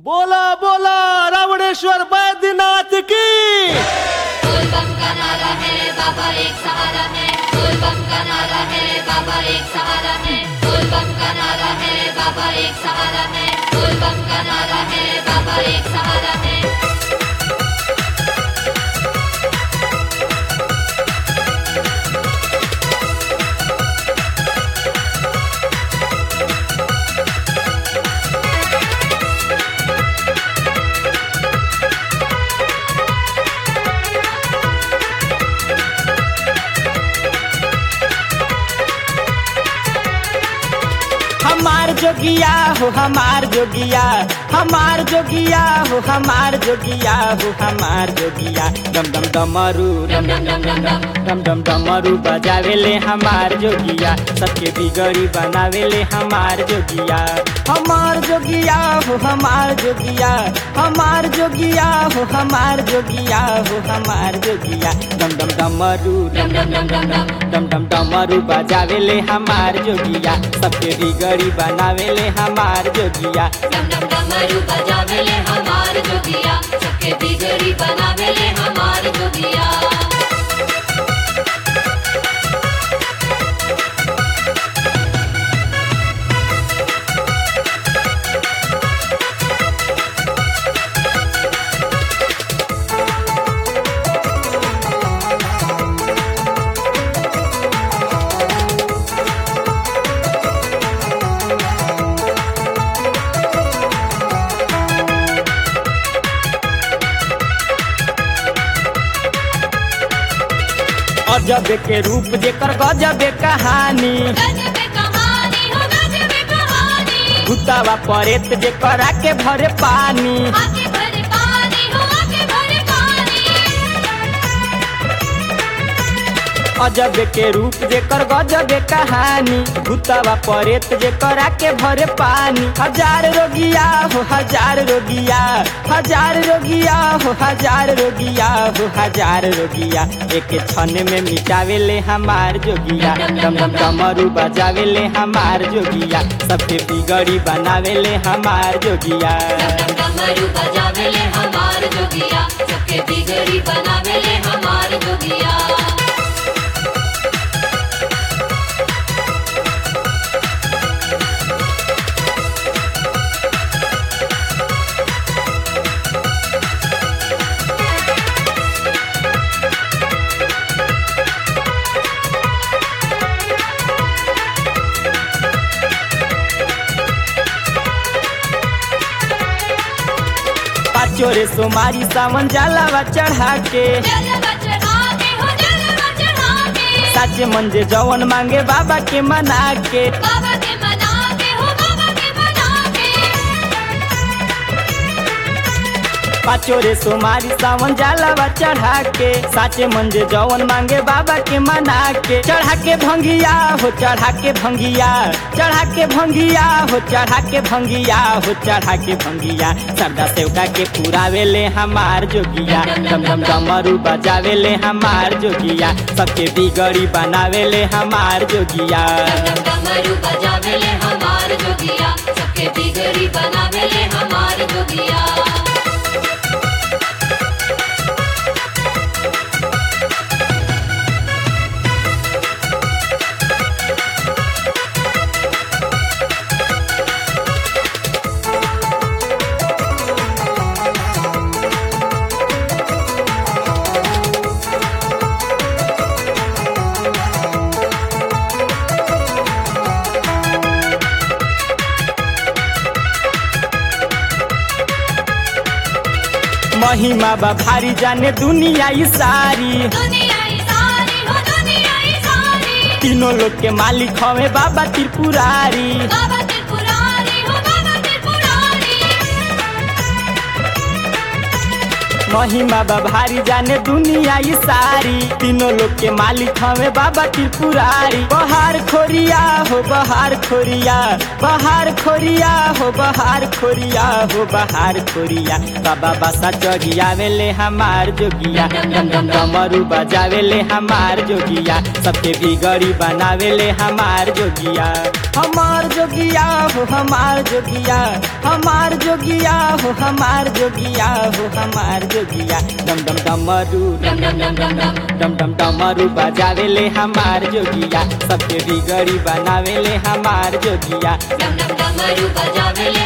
बोला बोला रावणेश्वर बैद्यनाथ की बोल बम का नारा है बाबा एक सहारा है बोल बम का नारा है बाबा एक सहारा है बोल बम का नारा है बाबा एक सहारा है बोल बम का नारा है बाबा एक सहारा है हमार जोगिया हो हमार जोगिया हमार जोगिया हो हमार जोगिया हो हमार जोगिया डम डम डमरू डम डम डम डम डम डम डम डमरू बजावेले हमार जोगिया सबके बिगड़ी बनावेले हमार जोगिया हमार जोगिया हो हमार जोगिया हमार जोगिया हो हमार जोगिया हो हमार जोगिया डम डम डमरू डम डम डम डम डम डम डम डमरू बजावेले हमार जोगिया सबके बिगड़ी बनावेले हमार जोगिया डम डम डमरू बजावेले हमार जोगिया सबके बिगड़ी बनावेले हमार जोगिया अजब के रूप जेकर गजब कहानी गजब कहानी हो गजब कहानी भूतावा परेत जेकर आके भरे पानी आके भरे पानी हो आके भरे पानी अजब के रूप जेकर गजब कहानी भूतावा परेत जेकर आके भरे पानी हजार रोगिया हो हजार रोगिया हजार रोगिया हो हजार रोगिया हो हजार रोगिया एक क्षण में मिटावेले हमार जोगिया डम डम डमरू बजावेले हमार जोगिया सबके बिगड़ी बनावेले हमार जोगिया डम डमरू बजावेले हमार जोगिया सबके बिगड़ी बनावेले हमार जोगिया पाचो रे सोमारी सावन जलावा चढ़ा के जलवा चढ़ाके हो जलवा चढ़ाके साचे मंजे जवन मांगे बाबा के मना के बाबा के मनाके हो बाबा के मनाके पाचो रे सोमारी सावन जलावा चढ़ा के साचे मंजे जवन मांगे बाबा के मना के चढ़ा के भंगिया हो चढ़ा के भंगिया चढ़ा के भंगिया हो चढ़ा के भंगिया हो चढ़ा के भंगिया सरदा सेवका के पुरावेले हमार जोगिया डम डम डमरू बजावेले हमार जोगिया सबके बिगड़ी बनावेले हमार जोगिया डम डमरू बजावेले हमार जोगिया सबके बिगड़ी बनावेले हमार जोगिया महिमा बा भारी जाने दुनिया ई सारी दुनिया ही सारी हो दुनिया ही सारी तीनों लोग के मालिक हवे बाबा त्रिपुरारी बाबा त्रिपुरारी हो बाबा त्रिपुरारी महिमा बा भारी जाने दुनिया ई सारी तीनों लोग के मालिक हमें बाबा त्रिपुरारी बहार खोरिया हो बहार खोरिया बहार खोरिया हो बहार खोरिया हो बहार खोरिया बाबा बासा चढ़िया वेले हमार जोगिया डम डम डमरू बजावेले हमार जोगिया सबके बिगड़ी बनावेले हमार जोगिया हमार जोगिया हो हमार जोगिया हमार जोगिया हो हमार जोगिया हो हमार जोगिया डम डम डमरू डम डम डम डम डम डम डम डमरू बजावेले हमार जोगिया सबके बिगड़ी बनावेले हमार जोगिया डम डम डमरू बजावेले